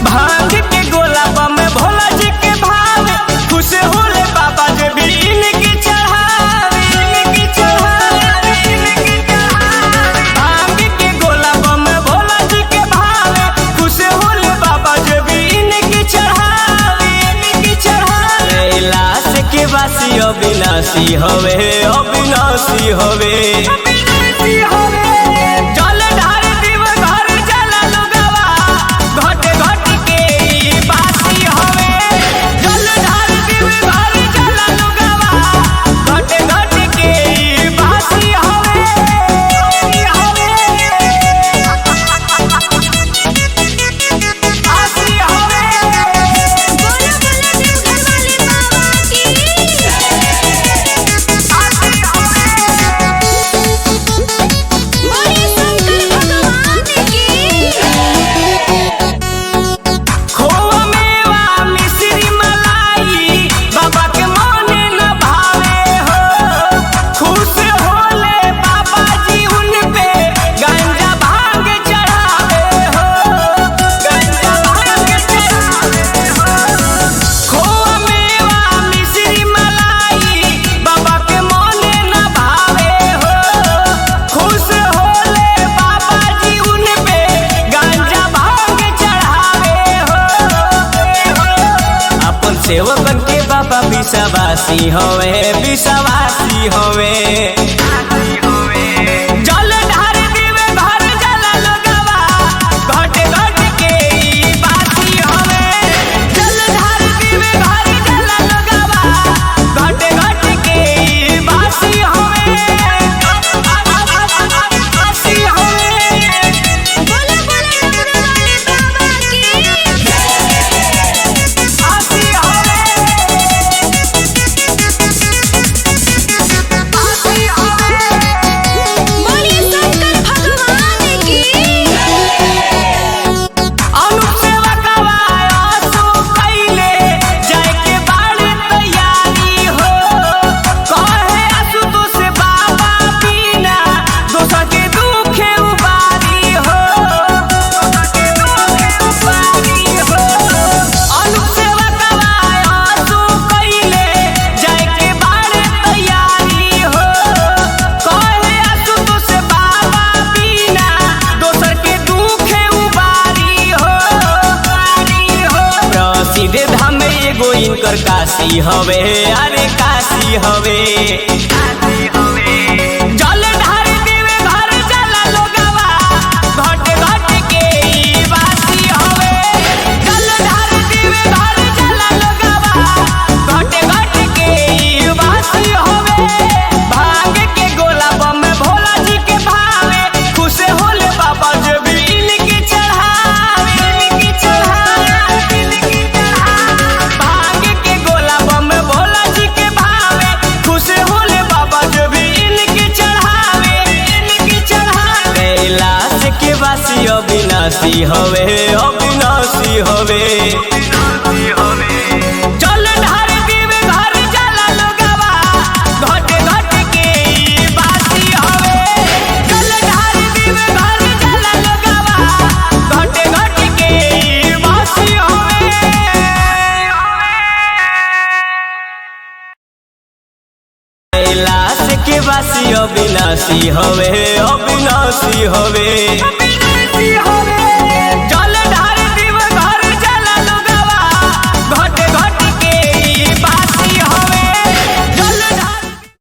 भांग के गोला बम भोला जी के भावे खुश होले बाबा जे भी इनके चढ़ावे इनके चढ़ावे इनके चढ़ावे भांग के गोला बम भोला जी के भावे खुश होले बाबा जे भी इनके चढ़ावे इनके चढ़ावे कैलाश के वासी अविनाशी हवे अविनाशी हवे अविनाशी हवे जल ढार दिव घर जल लुगवा घट घट के ई बासी हवे जल ढार दिव घर जल लुगवा घट घट के ई बासी हवे हवे बासी हवे बोलो बोलो देवघर वाले बाबा की बोले शंकर भगवान की खोवा मेवा मिश्री मलाई बाबा के मने न भावे हो खुश होले बाबा जी उन पे गंजा भांग चढ़ावे हो गंजा भांग चढ़ावे हो खोवा मेवा मिश्री मलाई बाबा के मने न भावे हो खुश होले बाबा जी उन पे गंजा भांग चढ़ावे हो अपन सेवकन के बाबा विश्वासी हवे विश्वासी हवे जल ढार दिवे घर जल लगवा घट घट के ई बासी हवे जल ढार दिवे घर जल लगवा घट घट के ई बासी हवे बासी हवे बोलो बोलो डमरू वाले बाबा की बासी हवे बासी हवे बोले शंकर भगवान की अनुप सेवा कवाया सो कैले जाय के बाड़े तैयारी हो कहे असु तो से बाबा पीना दोसा के दुखे उबारी हो दोसा के दुखे उबारी हो अनुप सेवा कवाया सो कैले जाय के बाड़े तैयारी हो कहे असु तो से बाबा पीना दोसर के दुखे उबारी हो उबारी हो प्रसिद्ध धाम में एगो इनकर काशी हवे अरे काशी हवे जल ढार दिवे घर जल लोगवा घट घट के ई बासी हवे जल ढार दिवे घर जल लोगवा घट घट के ई बासी हवे भांग के गोला बम भोला जी के भावे खुश होले बाबा जो भी इनके चढ़ावे इनके चढ़ावे इनके चढ़ावे भांग के गोला बम भोला जी के भावे खुश होले बाबा जो भी इनके चढ़ावे इनके चढ़ावे कैलाश के वासी अविनाशी हवे अविनाशी हवे जल ढार दिवे घर जल लगवा घट घट के ई बासी हवे जल ढार दिवे घर जल लगवा घट घट के ई बासी हवे कैलाश के वासी अविनाशी हवे अविनाशी हवे